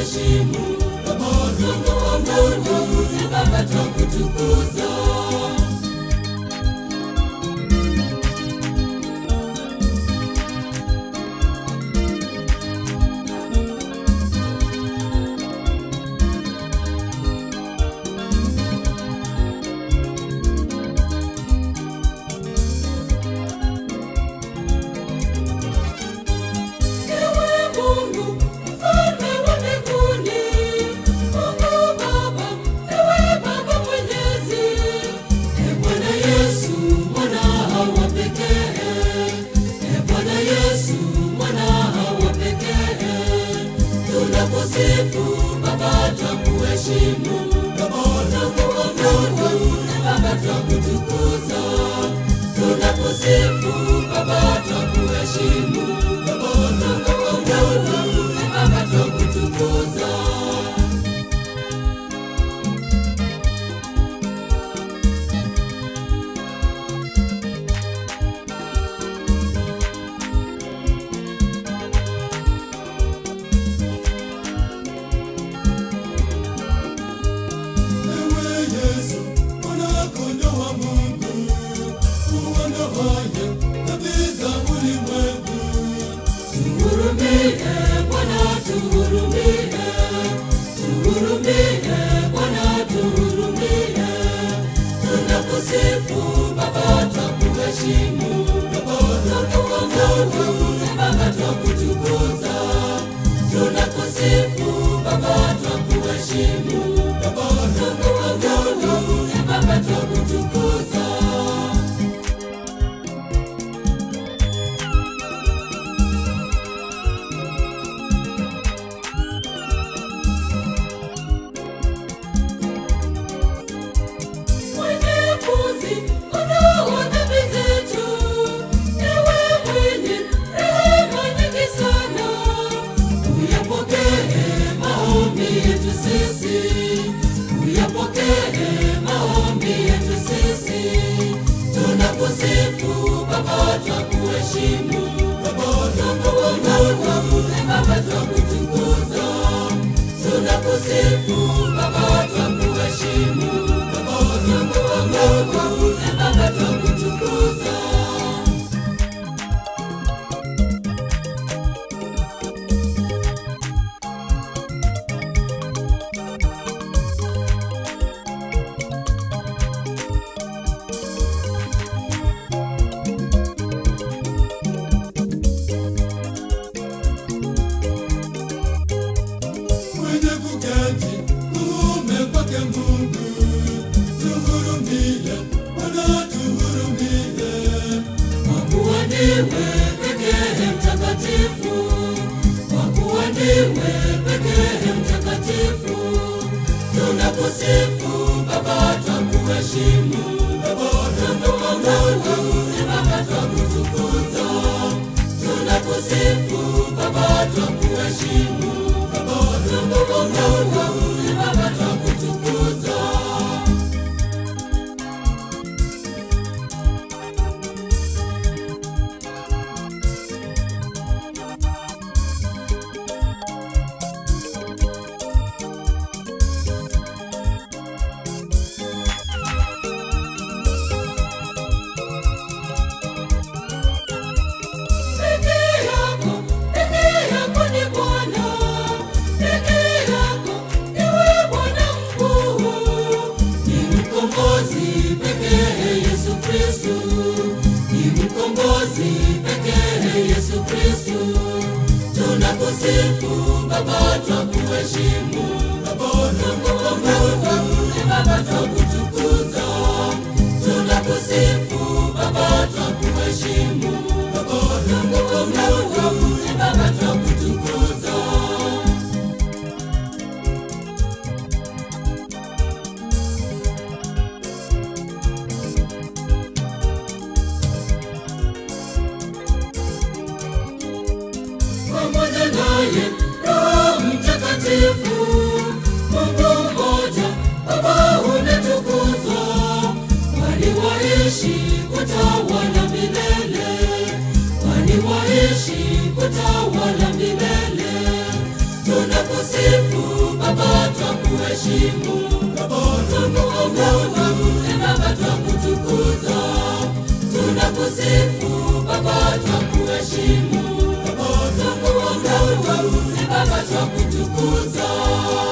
twakuheshimu Mungu wa Mungu, e Baba twakutukuza Ewe Mungu, mfalme wa mbinguni, Mungu Baba, ewe Baba mwenyezi, e Bwana Yesu, mwana wa pekee, e Bwana Yesu, mwana wa pekee, tunakusifu Baba, twakuheshimu Mungu wa Mungu, e Baba twakutukuza, tunakusifu Baba, twakuheshimu Mungu wa Mungu, e Baba twakutukuza. Ewe Yesu, mwana-kondoo wa Mungu, uondoaye dhambi za ulimwengu. Tuhurumie Bwana, tuhurumie, tuhurumie Bwana, tuhurumie. Tunakusifu Baba, twakuheshimu Mungu wa Mungu, e Baba twakutukuza. Tunakusifu Baba, twakuheshimu Mungu wa Mungu, e Baba twakutukuza. Mwenyezi, ondoa dhambi zetu. Ewe mwenye rehema nyingi sana, uyapokee maombi yetu sisi, uyapokee maombi yetu sisi. Tunakusifu Baba, twakuheshimu Mungu wa Mungu, e Baba twakutukuza. Tunakusifu Baba, twakuheshimu Mungu wa Mungu, e Baba twakutukuza. Mwenye kuketi kuume kwake Mungu, tuhurumie, Bwana tuhurumie. Kwa kuwa ndiwe pekee mtakatifu, kwa kuwa ndiwe pekee mtakatifu, tunakusifu Baba, twakuheshimu Mungu wa Mungu, e Baba twakutukuza. Tunakusifu Baba, twakuheshimu Mungu wa Mungu, e Baba twakutukuza. Peke yako, peke yako ni Bwana, peke yako ndiwe Bwana mkuu. Ni mkombozi pekee Yesu Kristu, ni mkombozi pekee Yesu Kristu. Tunakusifu Baba, twakuheshimu Mungu wa Mungu, e Baba twakutukuza. Tunakusifu Baba, twakuheshimu Mungu wa Mungu, e Baba twakutukuza. pamoja naye Roho Mtakatifu, Mungu mmoja, Baba umetukuzwa, kwani waishi kutawala milele, kwani waishi kutawala milele. twakuheshimu. Twakuabudu, e Baba twakutukuza. Tunakusifu Baba twakuheshimu. Twakuabudu, e Baba twakutukuza.